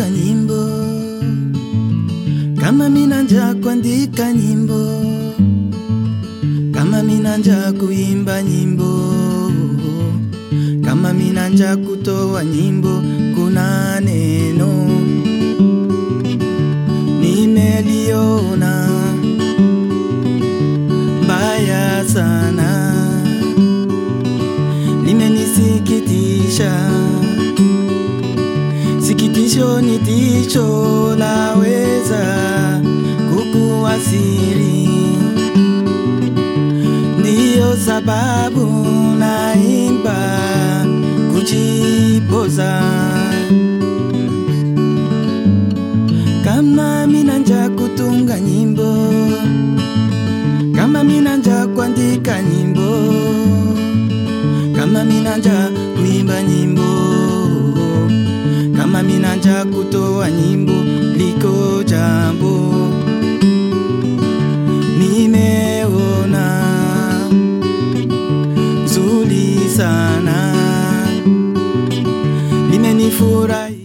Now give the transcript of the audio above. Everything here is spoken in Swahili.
kutunga nyimbo, kama mina njaa kuandika nyimbo, kama mina njaa kuimba nyimbo, kama mina njaa kutoa nyimbo, kuna neno nimeliona mbaya sana, limenisikitisha. Sikitisho ni tisho laweza kukuasiri, ndiyo sababu naimba kujipoza. Kama mina njaa kutunga nyimbo, kama mina njaa kuandika nyimbo, kama mina njaa kuimba nyimbo, kama mina njaa kutoa nyimbo, liko jambo nimeona zuri sana, limenifurahi